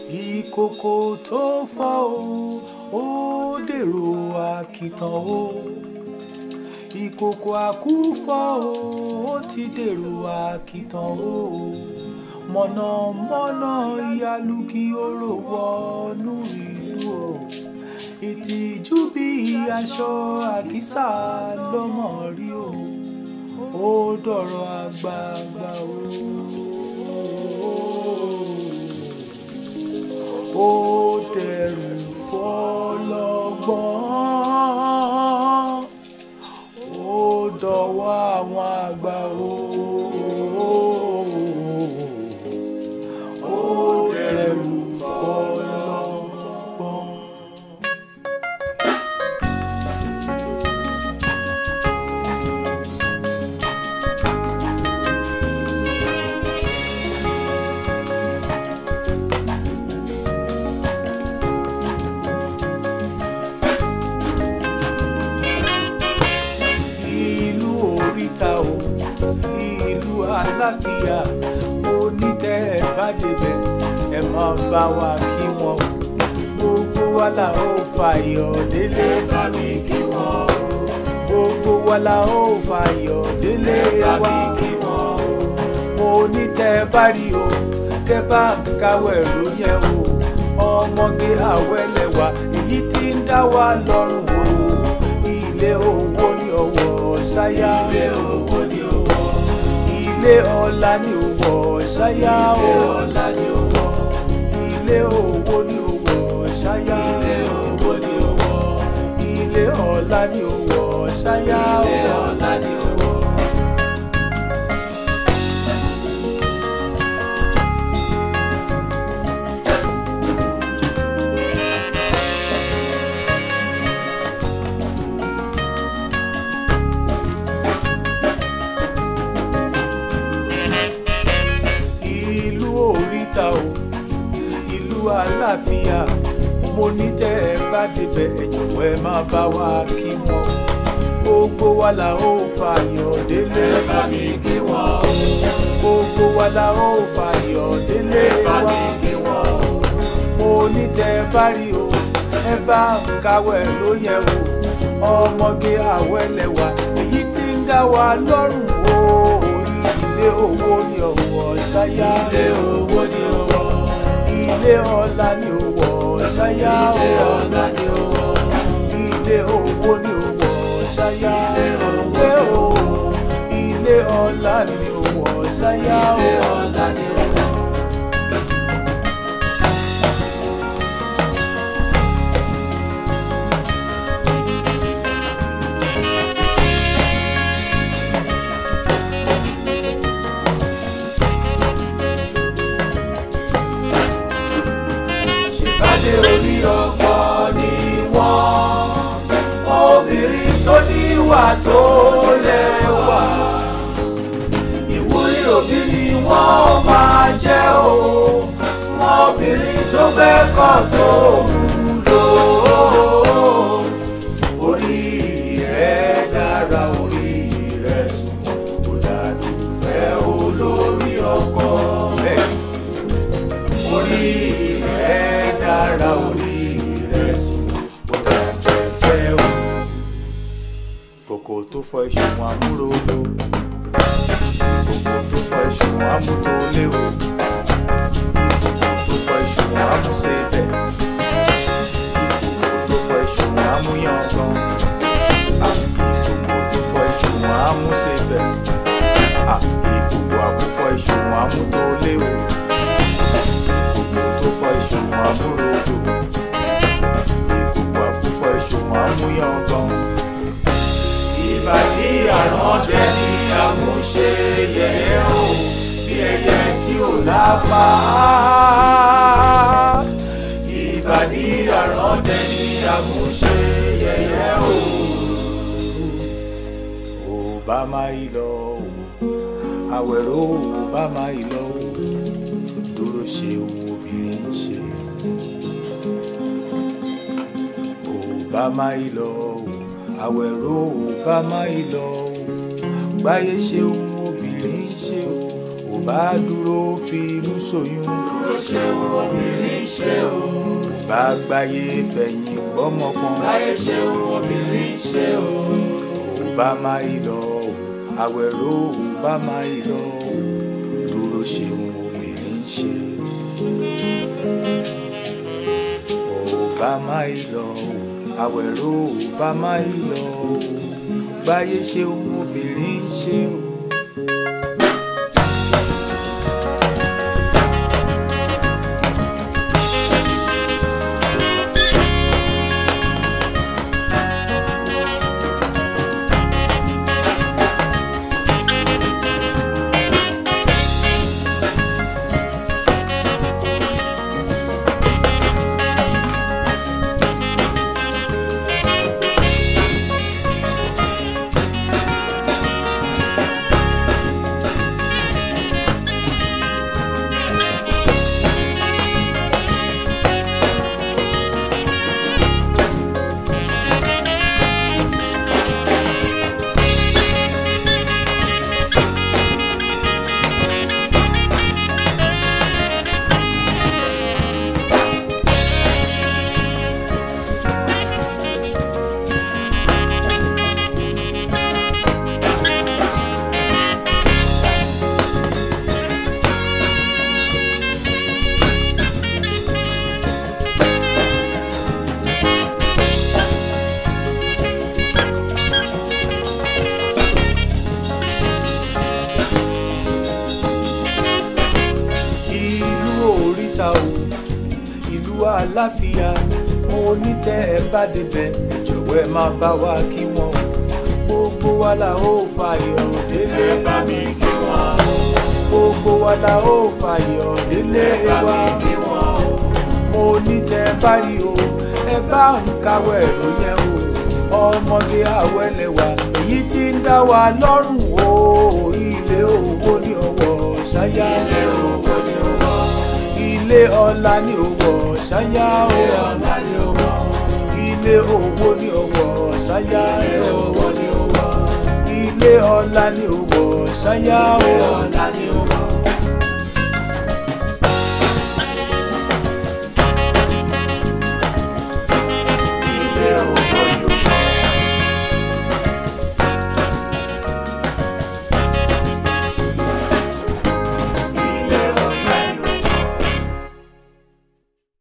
ìkòkò tó fọ́ o ó dèrò àkìtàn o ìkòkò àkúfọ́ o ó ti dèrò àkìtàn o mọ̀nàmọ́ná ìyálùkì oró wọnú ìlú o ìtìjú bí aṣọ àkísà lọ́mọ rí o ó dọ̀rọ̀ àgbààgbà o. ó dẹrù fọlọ́gbọ́n ó dọ̀wọ́ àwọn àgbà o. ó dẹrù fọlọ́gbọ́n. ìlú oríta o ìlú àlàáfíà mo ní tẹ́ ẹ bá débẹ̀ ẹ máa bá wa kí wọn o gbogbo wa la ó fàyọ̀ délé bá mi kí wọn o gbogbo wa la ó fàyọ̀ délé wa mo ní tẹ́ ẹ bá rí o kẹ́ bá ń káwọ́ ẹ̀rọ yẹn o ọmọge àwẹ̀lẹ̀wà èyí tí ń dá wa lọ́rùn o ilé owó ní ọwọ́ ṣáyá ilé owó ní ọwọ́ ilé ọlá ní ọwọ́ ṣáyá ilé ọlá ní ọwọ́ ilé owó ní ọwọ́ ṣáyá ilé owó ní ọwọ́ ilé ọlá ní ọwọ́ ṣáyá ilé ọlá ní ọwọ́. ìlú oríta o ìlú àlàáfíà mo ní tẹ́ ẹ bá débẹ̀ ẹ jọ̀wọ́ ẹ má bá wa kí wọn gbogbo wa la ó fàyọ̀ délé ẹ bá mi kí wọn gbogbo wa la ó fàyọ̀ délé wa kí wọn mo ní tẹ́ ẹ bá rí o ẹ bá ń kawẹ́ ló yẹ o ọmọge àwẹ̀lẹ̀wà èyí tí ń dá wa lọ́rùn o ilé owó ni ọwọ́ ṣáyá ilé owó ni ọwọ́ ilé ọlá ni ọwọ́ ṣáyá ilé ọlá ni ọwọ́ ilé owó ni ọwọ́ ṣáyá ilé owó ilé ọlá ni ọwọ́ ṣáyá ilé ọlá ni ọwọ́. ṣèpàdé orí ọkọ ni wọ́n obìnrin tó níwà tó lẹ́wà ìwúrí òbí ni wọ́n máa jẹ́ o obìnrin tó gbẹ́kọ̀ tó wúlò orí rẹ̀ dára orí rẹ̀ sùn kò dàdúfẹ́ olórí ọkọ bẹ́ẹ̀ orí rẹ̀ dára orí rẹ̀ sùn kò dàjẹ́ fẹ́ o. kòkò tó fọ ìṣùwọ̀n amúròdò kòkò tó fọ ìṣùwọ̀n amútólé o ìkòkò tó fọ ìṣùwọ̀n amúṣebẹ̀ ìkòkò tó fọ ìṣùwọ̀n amúyangàn Ah, ìkòkò tó fọ ìṣùwọ̀n amúṣebẹ̀ Ah, ìkòkò àkúfọ ìṣùwọ̀n amútólé o ìkòkò tó fọ ìṣùwọ̀n amúròdò ìkòkò àkúfọ ìṣùwọ̀n amúyangàn. ìbàdí àrọ́dẹ ni àmúṣe yẹ̀yẹ́ o bí ẹyẹ tí ò lápá. ìbàdí àrọ́dẹ ni àmúṣe yẹ̀yẹ́ o. ò bá máa yí lọ o àwẹ̀rọ ò bá máa yí lọ o dúró ṣe ohun obìnrin ń ṣe. ò bá máa yí lọ o àwẹ̀rọ ò bá máa yí lọ o gbáyé ṣe ohun obìnrin ń ṣe o ò bá dúró fi inú ṣoyún dúró ṣeun obìnrin ṣeun ò bá gbáyé fẹ̀yìn gbọ́mọpọn láyé ṣeun obìnrin ṣeun ò bá máa yí lọ o àwẹ̀rọ ò bá máa yí lọ o dúró ṣeun obìnrin ṣe ò bá máa yí lọ o àwẹ̀rọ ò bá máa yí lọ o gbáyé ṣeun obìnrin ṣe o. ìlú oríta o ìlú àlàáfíà mo ní tẹ́ ẹ bá débẹ̀ ẹ jọ̀wọ́ ẹ máa bá wa kí wọn o gbogbo wa la ó fàyọ̀ délé ẹ bá mi kí wọn o gbogbo wa la ó fàyọ̀ délé ẹ bá wa mi kí wọn o mo ní tẹ́ ẹ bá rí o ẹ bá ń kàwé ẹ̀rọ yẹn o ọmọge àwẹ̀lẹ̀wà èyí tí ń dá wa lọ́rùn o ilé owó ní ọwọ́ ṣáyá ilé owó ni ó wọ ilé ọlá ní owó ṣáyá ilé o ọlá ni ó wọ ilé owó ní owó ṣáyá ilé o owó ni ó wọ ilé ọlá ní owó ṣáyá ilé o ọlá ni